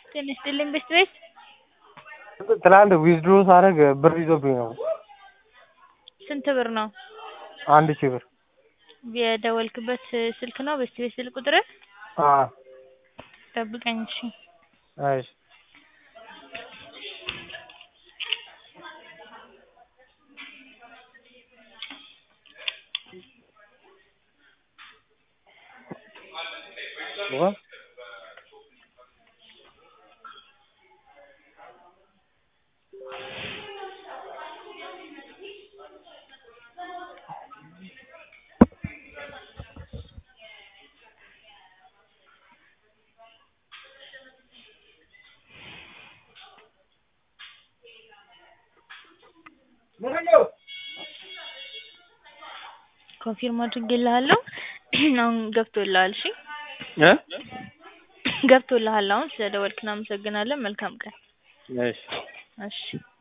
ጤና ይስጥልኝ ቤት ቤት ትላንት ዊዝድሮ ሳደርግ ብር ይዞብኝ ነው። ስንት ብር ነው? አንድ ሺህ ብር። የደወልክበት ስልክ ነው ቤት ቤት ስልክ ቁጥርህ? አዎ ጠብቀኝ እሺ። እሺ ዋ ኮንፊርም አድርጌልሃለሁ አሁን ገብቶልሃል እሺ እ ገብቶልሃል አሁን ስለደወልክ እናመሰግናለን መልካም ቀን እሺ እሺ